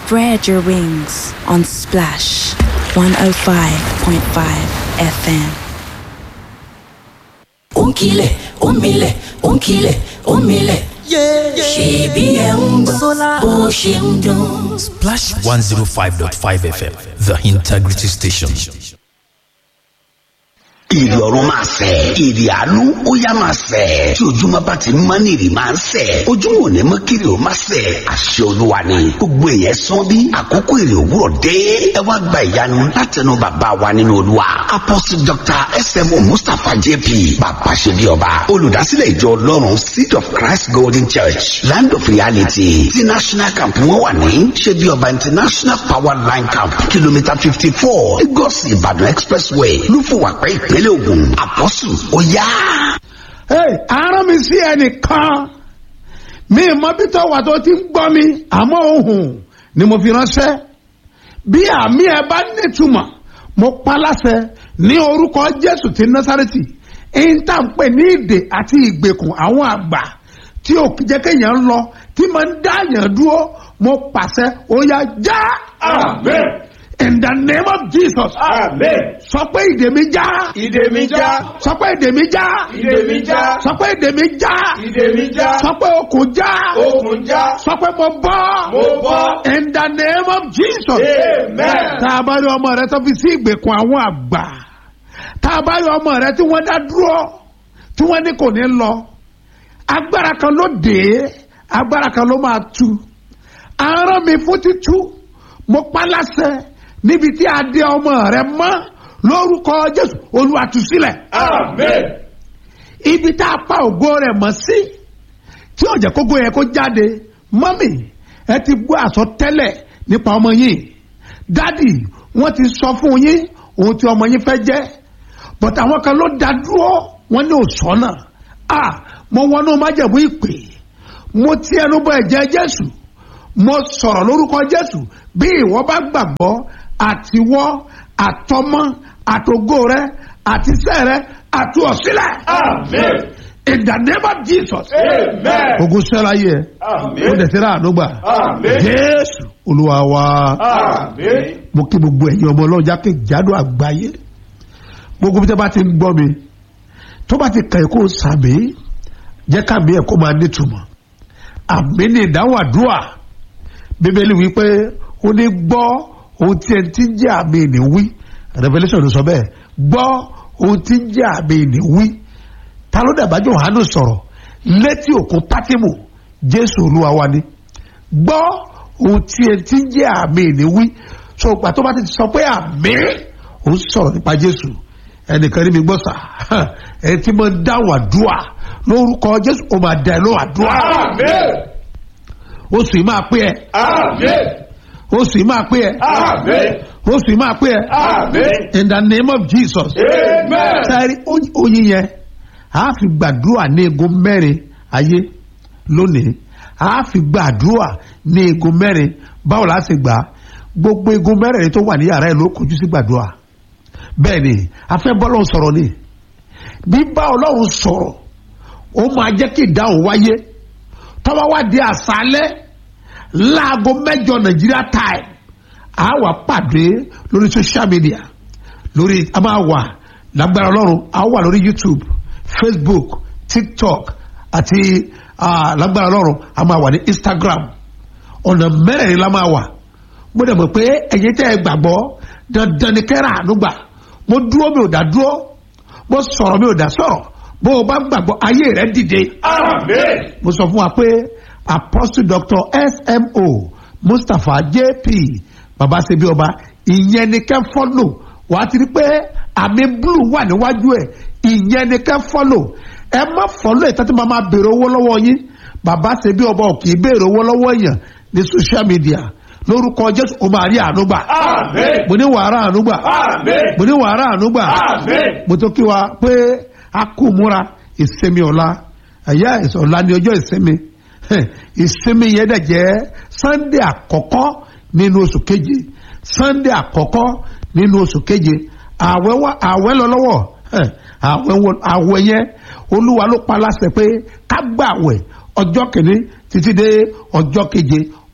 Spread your wings on Splash 105.5 FM. Onkile, omile, onkile, omile. Ṣèbí ẹ̀ ń gbọ́ bó ṣe ń dún. Splash 105.5 FM, the integrity station. ìrì ọ̀run máa sẹ̀ ìrì àánú ó yá máa sẹ̀ tí ojúmọ́ bá ti mọ́ ní ìrì máa ń sẹ̀ ojúmọ́ ò ní mọ́ kiri ó máa sẹ̀ àṣẹ olúwa ni gbogbo èèyàn sán bí àkókò ìrì òwúrọ̀ dé ẹ wá gba ìyanu látẹnu bàbá wa nínú olúwa apostle dr smo mustapha jp bàbá ṣe bí ọba olùdásílẹ̀ ìjọ ọlọ́run seed of christ golden church land of reality ti national camp wọn wà ní ṣe bí ọba international power line camp kìlómítà fifty four lagos ìbàdàn expressway lúfọwàpẹ́ ìpínlẹ̀ ògùn àpọ́sù ó yá. Hey, àárọ̀ mi sí ẹnìkan mi mọ bí tó wà tó ti ń gbọ́ mi àmọ́ ohùn ni mo fi ránṣẹ́ bí àmì ẹ bá nítumọ̀ mo pa láṣẹ ní orúkọ Jésù ti Násárẹ́tì ìta ń pè ní ìdè àti ìgbèkùn àwọn àgbà tí ò jẹ́ kéèyàn lọ tí máa ń dá yàn dúró mo pàṣẹ ó yá já. Amen. In the name of Jesus. Amen. Sọ pé ìdè mi já. Ìdè mi já. Sọ pé ìdè mi já. Ìdè mi já. Sọ pé ìdè mi já. Ìdè mi já. Sọ pé okùn já. Okùn já. Sọ pé mo bọ́. Mo bọ́. In the name of Jesus. Amen. Tá a bá rí ọmọ rẹ tó fi sí ìgbèkùn àwọn àgbà. Tá a bá rí ọmọ rẹ tí wọ́n dá dúró. Tí wọ́n ní kò ní lọ. Agbára kan ló dé. Agbára kan ló máa tú. Àárọ̀ mi fún títú. Mo pa láṣẹ níbi tí a dé ọmọ rẹ mọ́ lórúkọ Jésù Olúwa tú sílẹ̀ Amen. ibi tá a pa ògo rẹ̀ mọ́ sí tí ó jẹ́ kógo yẹn kó jáde mọ́mì ẹ ti gbọ́ àsọtẹ́lẹ̀ nípa ọmọ yìí dádì wọ́n ti sọ fún yín ohun tí ọmọ yín fẹ́ jẹ́ but àwọn kan ló dá dúró wọ́n ní òsọ́nà à mo wọnú májẹ̀mú ìpè mo ti ẹnu bọ ẹ̀jẹ̀ Jésù mo sọ̀rọ̀ lórúkọ Jésù bí ìwọ bá gbàgbọ́ àtiwọ́ àtọmọ àtògo rẹ àtisẹ́ rẹ àti ọ̀sílẹ̀. Amen. In the name of Jesus. Amen. Ogun sẹ́la yẹ. Amen. Ó dẹ̀ sẹ́ra àdúgbà. Amen. Jésù Olúwa wa. Amen. Mo kí gbogbo ẹ̀yin ọmọ ọlọ́run jákèjádò àgbáyé. Gbogbo bí tẹ́ bá ti ń gbọ́ mi. Tó bá ti kàn kó sàmì. Jẹ́ káàmì ẹ̀ kó máa nítumọ̀. Àmì ní ìdáhùn àdúrà. Bíbélì wí pé ó ní gbọ́ ohun tí ẹni tí ń jẹ́ àmì ìní wí. Revelation ló sọ bẹ́ẹ̀. Gbọ́ ohun tí ń jẹ́ àmì ìní wí ta ló dàbá Jòhánù sọ̀rọ̀ létí òkun Pátímù Jésù Olúwa wa ni gbọ́ ohun tí ẹ ti ń jẹ́ àmì ìní wí so ìgbà tó bá ti sọ pé àmì ó ń sọ̀rọ̀ nípa Jésù ẹnìkan ní mi gbọ́ sà ẹ ti máa ń dáhùn àdúrà lórúkọ Jésù ó máa dá ẹ lóhùn àdúrà Amen. oṣù yìí máa pé ẹ Amen. oṣù yìí máa pé ẹ Amen. oṣù yìí máa pé ẹ Amen. in the name of Jesus Amen. sáré oyin yẹn a fi gbàdúrà ní egun mẹ́rin ayé lónìí a fi gbàdúrà ní egun mẹ́rin báwo la ṣe gbà gbogbo egun mẹ́rin tó wà ní yàrá ẹ̀ ló kojú sí gbàdúrà bẹ́ẹ̀ ni a fẹ́ bọ́ lọ́hùn sọ̀rọ̀ ni bí bá ọlọ́run sọ̀rọ̀ ó máa jẹ́ kí ìdáhùn wáyé tọ́wọ́ wá di àṣálẹ́ láago mẹ́jọ nàìjíríà time a wà pàdé lórí social media lórí a máa wà lágbára ọlọ́run a wà lórí youtube facebook tiktok àti ah, lágbára ọlọ́run a máa wà ní instagram ọ̀nà mẹ́rẹ̀ẹ̀rin la máa wà mo dẹ̀ mọ̀ pé ẹ̀yin tẹ́ ẹ gbàgbọ́ dandan ni kẹ́rà àánú gbà mo dúró mi ò dá dúró mo sọ̀rọ̀ mi ò dá sọ̀rọ̀ bó o bá gbàgbọ́ ayé rẹ dìde Amen. mo sọ fún wa pé apostle doctor smo mustapha jp babasebi ọba ìyẹn ni kẹ́ fọ́lò wàá ti rí pé àmì blue wà níwájú ẹ̀ ìyẹn ni kẹ́ fọ́lò ẹ má fọ́lò ẹ̀ tẹ́tí máa máa béèrè owó lọ́wọ́ yín babasebi ọba ò kì í béèrè owó lọ́wọ́ èèyàn ní social media lórúkọ jésù ó máa rí àánú gbà Amen. mo ní wàrà àánú gbà Amen. mo ní wàrà àánú gbà Amen. mo tó kí wa pé a kú múra ìsinmi ọ̀la ẹ̀yà ọ̀la ni ọjọ́ ìsinmi Hẹ̀, ìsinmi yẹn dẹ̀ jẹ́ sunday àkọ́kọ́ nínú oṣù keje sunday àkọ́kọ́ nínú oṣù keje àwẹ̀ wá àwẹ̀ lọ lọ́wọ́ Hẹ̀, àwẹ̀ wọ- àwẹ̀ yẹn olúwa ló pa láṣẹ pé ká gbàwẹ̀ ọjọ́ kìíní títí dé ọjọ́ keje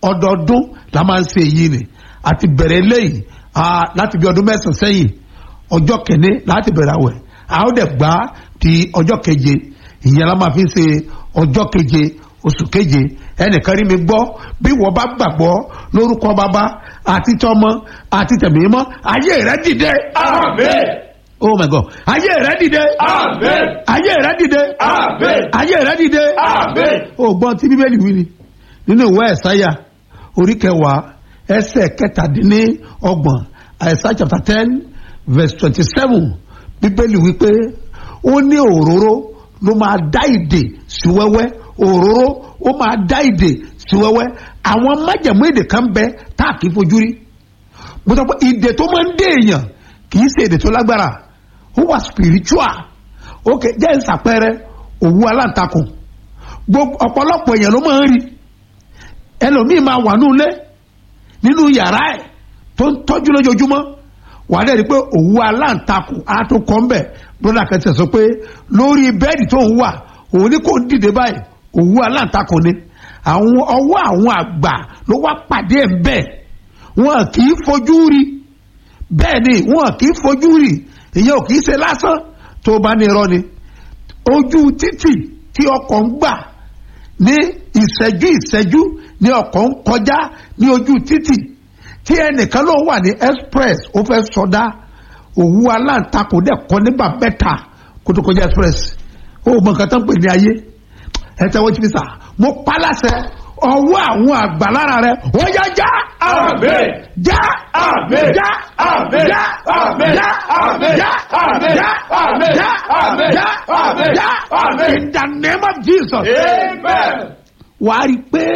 ọdọọdún la máa ń ṣe èyí ni àti bẹ̀rẹ̀ eléyìí ah, láti bí ọdún mẹ́sàn-án sẹ́yìn ọjọ́ kẹ́ni láti bẹ̀rẹ̀ àwẹ̀ a ó dẹ̀ gbá di ọjọ́ keje ìyẹn la máa fi ṣe ọjọ́ keje oṣù keje ẹnìkan rí mi gbọ́ bí wọ́n bá gbàgbọ́ lórúkọ bàbá àti tọmọ àti tẹ̀mímọ́ ayé rẹ dìde Amen. oh my god ayé rẹ dìde Amen. ayé rẹ dìde Amen. ayé rẹ dìde Amen. ó gbọ́n tí bíbélì wí ni nínú ìwé ẹ̀sáyà orí kẹwàá ẹsẹ̀ kẹtàdínní ọgbọ̀n ẹ̀sá chapter ten verse twenty seven bíbélì wí pé ó ní òróró ló máa dá ìdè sí wẹ́wẹ́ òróró ó máa dá ìdè sí wẹ́wẹ́ àwọn májẹ̀mú èdè kan bẹ tá a kì í fojú rí mo sọ pé ìdè tó máa ń dé èèyàn kì í ṣe èdè tó lágbára ó wà spiritual ok jẹ́ ìsàpẹrẹ òwú aláǹtakùn gbogbo ọ̀pọ̀lọpọ̀ èèyàn ló máa ń rí ẹlòmíì máa wà nínú ilé nínú yàrá ẹ̀ tó ń tọ́jú lójoojúmọ́ wà á dẹ̀ rí i pé òwú aláǹtakùn á tó kọ́ ń bẹ̀ broda kan ti sọ pé lórí bẹ́ẹ̀dì tó ń wà òun ní kò ń dìde báyìí òwú aláǹtakùn ni àwọn ọwọ́ àwọn àgbà ló wá pàdé ẹ̀ ń bẹ̀ wọn kì í fojú rí bẹ́ẹ̀ ni wọn kì í fojú rí ìyẹn ò kì í ṣe lásán tó bá ní irọ́ ni ojú títì tí ọkọ̀ ń gbà ní ìṣẹ́jú ìṣẹ́jú ní ọkọ̀ ń kọjá ní ojú títì tí ẹnìkan ló wà ní express ó fẹ́ sọdá òwú aláǹtakùn dẹ̀ kọ́ nígbà mẹ́ta kó tó kọjá express ó mọ nǹkan tó ń pè ní ayé ẹ tẹ́wọ́ jí mi sà mo pa láṣẹ ọwọ́ àwọn àgbà lára rẹ ó yá já Amen. já Amen. já Amen. já Amen. já Amen. já Amen. já Amen. já Amen. já Amen. já Amen. in the name of Jesus Amen. wàá rí i pé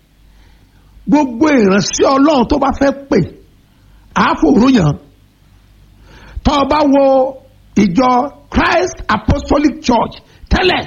gbogbo ìránṣẹ́ ọlọ́run tó bá fẹ́ pè àáfòróyàn tó o bá wo ìjọ Christ Apostolic Church tẹ́lẹ̀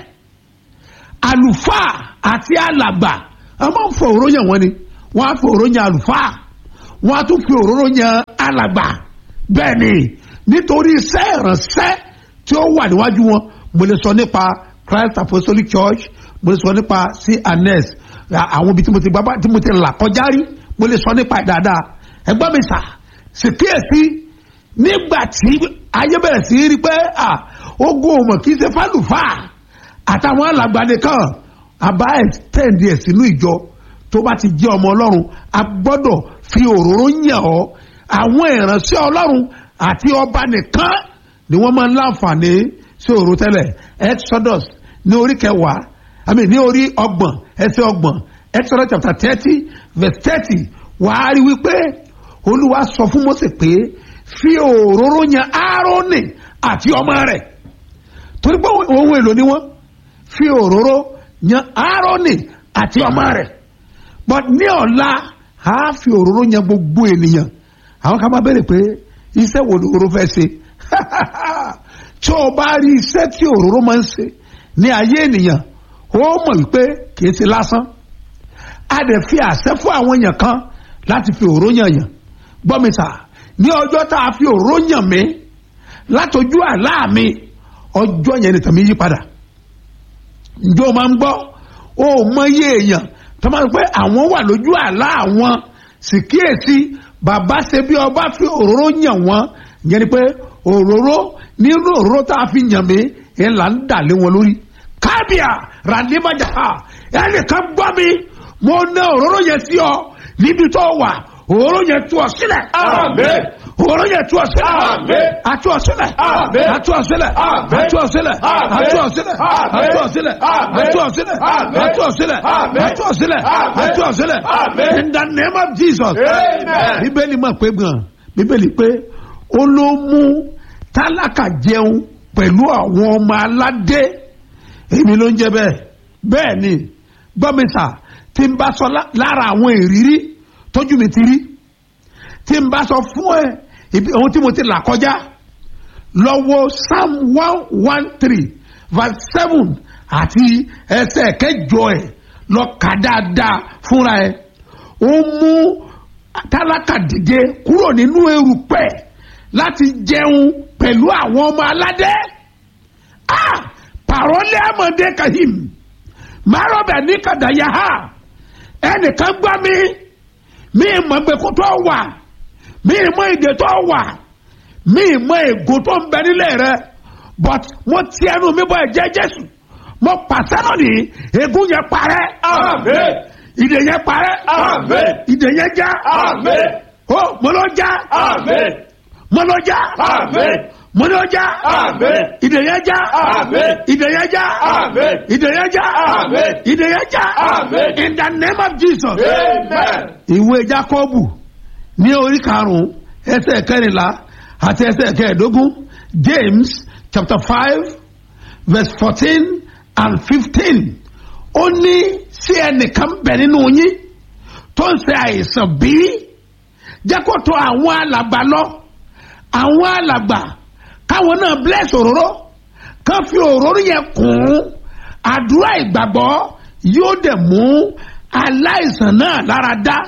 àlùfáà àti alàgbà a máa ń fọ òróró yàn wọ́n ni wọ́n á fọ òróró yàn àlùfáà wọ́n á tún fi òróró yàn alàgbà bẹ́ẹ̀ ni nítorí iṣẹ́ ìránṣẹ́ tí ó wà níwájú wọn mo lè sọ nípa Christ Apostolic Church mo lè sọ nípa CNS àwọn ibi tí mo ti gbá tí mo ti là kọjá rí mo lè sọ nípa ẹ̀ dáadáa ẹgbọ́n mi sà sì kíyèsí nígbà tí ayé bẹ̀rẹ̀ sí rí pé ogun ọmọ kì í ṣe fálùfáà àtàwọn alàgbà nìkan àbá extend ẹ̀ sínú ìjọ tó bá ti jẹ́ ọmọ ọlọ́run a gbọ́dọ̀ fi òróró yàn ọ́ àwọn ìránṣẹ́ ọlọ́run àti ọba nìkan ni wọ́n máa ń láǹfààní sí òróró tẹ́lẹ̀ exodus ní orí kẹwàá i mean ní orí ọgbọ̀n ẹsẹ̀ ọgbọ̀n exodus chapter thirty verse thirty wàá rí wípé olúwa sọ fún Mósè pé fi òróró yàn áárónì àti ọmọ rẹ̀ torí pé ohun èlò ni wọ́n fi òróró yan aaroni àti ọmọ rẹ̀ but ní ọ̀la a fi òróró yan gbogbo ènìyàn àwọn kan máa bẹ̀rẹ̀ pé iṣẹ́ wo ni òróró fẹ́ ṣe tí o bá rí iṣẹ́ tí òróró máa ń ṣe ní ayé ènìyàn ó mọ̀ wípé kìí ṣe lásán a dẹ̀ fi àṣẹ fún àwọn èèyàn kan láti fi òróró yàn yàn gbọ́ mi sà ní ọjọ́ tá a fi òróró yàn mí látọjú àlá mi ọjọ́ yẹn ni tàmí yí padà ǹjẹ́ o máa ń gbọ́ o mọ iye èèyàn tó máa ń pẹ́ àwọn wà lójú àlá àwọn sì kíyèsí bàbá ṣe bí ọba fi òróró yàn wọ́n yẹn ni pé òróró nínú òróró tá a fi yàn mí ẹ̀ là ń dà lé wọn lórí kábíà ràdíbàjà ẹnìkan gbọ́ mi mo ná òróró yẹn sí ọ níbi tó wà òróró yẹn tú ọ sílẹ̀. Amen. òróró yẹn tú ọ sílẹ̀. Amen. àtú ọ sílẹ̀. Amen. àtú ọ sílẹ̀. Amen. àtú ọ sílẹ̀. Amen. àtú ọ sílẹ̀. Amen. àtú ọ sílẹ̀. Amen. àtú ọ sílẹ̀. Amen. àtú ọ sílẹ̀. Amen. àtú ọ sílẹ̀. Amen. àtú ọ sílẹ̀. Amen. in the name of Jesus. Amen. bíbélì mọ̀ pé gan bíbélì pé ó ló mú tálákà jẹun pẹ̀lú àwọn ọmọ aládé èmi ló ń jẹ bẹ́ẹ̀ bẹ́ẹ̀ ni gbọ́mísà tí n bá sọ lá- lára àwọn ìrírí tójú mi ti rí tí n bá sọ fún ẹ ibi ohun tí mo ti là kọjá lọ́wọ́ psalm one one three verse seven àti ẹsẹ̀ kẹjọ ẹ̀ lọ kà dáadáa fúnra ẹ̀ ó mú tálákà dìde kúrò nínú erùpẹ̀ láti jẹun pẹ̀lú àwọn ọmọ aládé ah pàrọ̀lẹ́ àmọ̀dé kahim márọ̀bẹ̀ ní kàdáyà ha ẹnìkan gbá mi mi mọ̀ gbẹ̀kú tó wà mi mọ̀ ìdè tó wà mi mọ̀ ègò tó ń bẹ nílẹ̀ rẹ but mo ti ẹnu mi bọ ẹ̀jẹ̀ jésù mo pàṣẹ náà ní ègún yẹn parẹ́ Amen. ìdè yẹn parẹ́ Amen. ìdè yẹn já Amen. ó mo lọ já Amen. mo lọ já Amen. mo lọ já Amen. ìdè yẹn já Amen. ìdè yẹn já Amen. ìdè yẹn já Amen. ìdè yẹn já Amen. in the name of jesus Amen. ìwé jacobu ní orí karùnún ẹsẹ kẹrìnlá àti ẹsẹ kẹẹ̀ẹ́dógún james chapter five verse fourteen and fifteen ó ní sí ẹnìkan bẹ nínú yín tó ń ṣe àìsàn bí jẹ́ kó tó àwọn alàgbà lọ àwọn alàgbà káwọn náà bless òróró kán fi òróró yẹn kún àdúrà ìgbàgbọ́ yóò dẹ̀ mú aláìsàn náà lára dá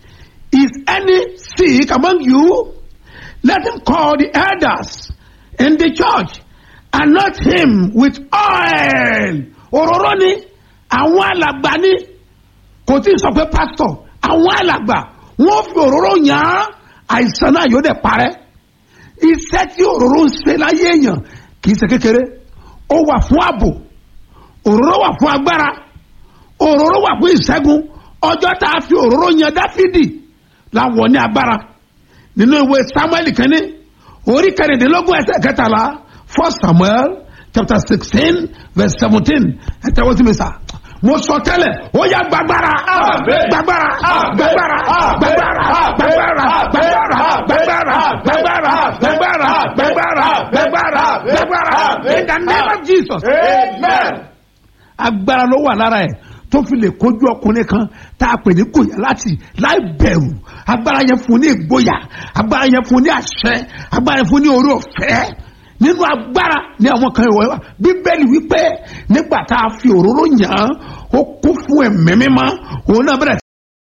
is any sick among you let him call the elders in the church and not him with oil òróró ni àwọn alàgbà ni kò tí ì sọ pé pastor àwọn alàgbà wọn fi òróró yàn án àìsàn náà yóò dẹ̀ parẹ́ iṣẹ́ tí òróró ń ṣe láyé èèyàn kì í ṣe kékeré ó wà fún ààbò òróró wà fún agbára òróró wà fún ìṣẹ́gun ọjọ́ tá a fi òróró yan dáfídì láwọ̀ ní agbára nínú ìwé samuel kẹ́ni orí kẹrìndínlógún ẹsẹ̀ kẹtàlá first samuel chapter sixteen verse seventeen ẹ tẹ́wọ́ sí mi sá mo sọ tẹ́lẹ̀ ó yá gbàgbára Amen. gbàgbára Amen. gbàgbára Amen. gbàgbára Amen. gbàgbára Amen. gbàgbára Amen. gbàgbára Amen. gbàgbára Amen. gbàgbára Amen. gbàgbára Amen. gbàgbára Amen. gbàgbára Amen. in the name of jesus Amen. agbára ló wà lára ẹ tó fi lè kojú ọkùnrin kan tá a pè ní gòyà láti láì bẹ̀rù agbára yẹn fún ní ìgboyà agbára yẹn fún ní àṣẹ agbára yẹn fún ní orí ọ̀fẹ́ nínú agbára ní àwọn kan ìwọ bíbélì wípé nígbà tá a fi òróró yàn án ó kún fún ẹ̀mí mímọ́ òun náà bẹ̀rẹ̀